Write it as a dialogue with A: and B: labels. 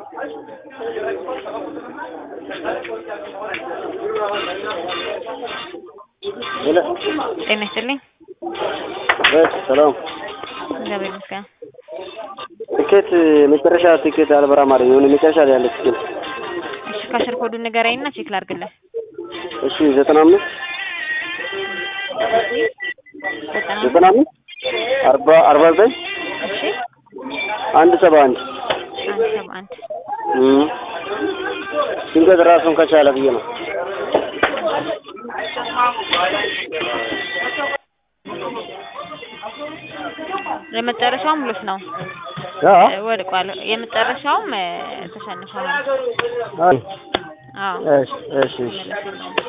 A: ሄሎ
B: ጤና ይስጥልኝ።
A: በስ ሰላም
B: እግዚአብሔር ይመስገን።
A: ትኬት መጨረሻ ትኬት አልበራም አለኝ። የሆነ መጨረሻ ላይ ያለ ትኬት
B: እሺ ካሽር ኮዱን ንገረኝና ቼክ ላድርግልህ።
A: እሺ ዘጠና አምስት
B: ዘጠና
A: ዘጠና አምስት አርባ አርባ ዘጠኝ
B: እሺ
A: አንድ ሰባ አንድ
B: አንድ ሰባ አንድ
A: እም ድንገት ራሱን ከቻለ ብዬ ነው።
B: የመጨረሻውም ሉስ ነው
A: አ
B: ወድቋል። የመጨረሻውም እ ተሸንፏል።
A: አይ
B: አዎ
A: እሺ እሺ እሺ
B: መለስ